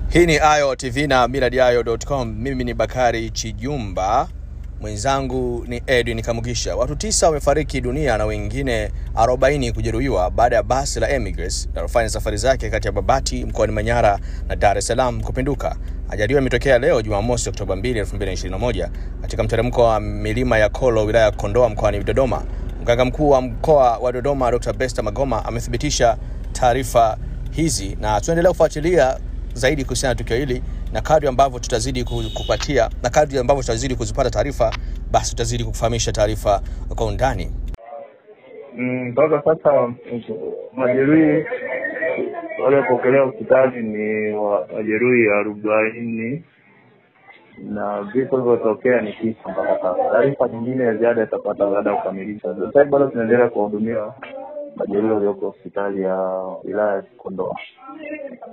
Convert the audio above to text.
Hii ni Ayo TV na millardayo.com. Mimi ni Bakari Chijumba, mwenzangu ni Edwin Kamugisha. Watu tisa wamefariki dunia na wengine 40 kujeruhiwa baada ya basi la Emirates linalofanya safari zake kati ya Babati mkoani Manyara na Dar es Salaam kupinduka. Ajali hiyo imetokea leo Jumamosi Oktoba 2, 2021 katika mteremko wa milima ya Kolo wilaya ya Kondoa mkoani Dodoma. Mganga mkuu wa mkoa wa Dodoma Dr. Besta Magoma amethibitisha taarifa hizi na tunaendelea kufuatilia zaidi kuhusiana na tukio hili na kadri ambavyo tutazidi ku- kupatia na kadri ambavyo tutazidi kuzipata taarifa basi tutazidi kukufahamisha taarifa kwa undani Mm, mpaka sasa majeruhi waliopokelewa hospitali ni wa- majeruhi arobaini na vifo vilivyotokea ni tisa mpaka sasa. Taarifa nyingine ya ziada itapata baada ya kukamilisha. Sasa hivi bado tunaendelea kuwahudumia majeruhi walioko hospitali ya wilaya ya Kondoa.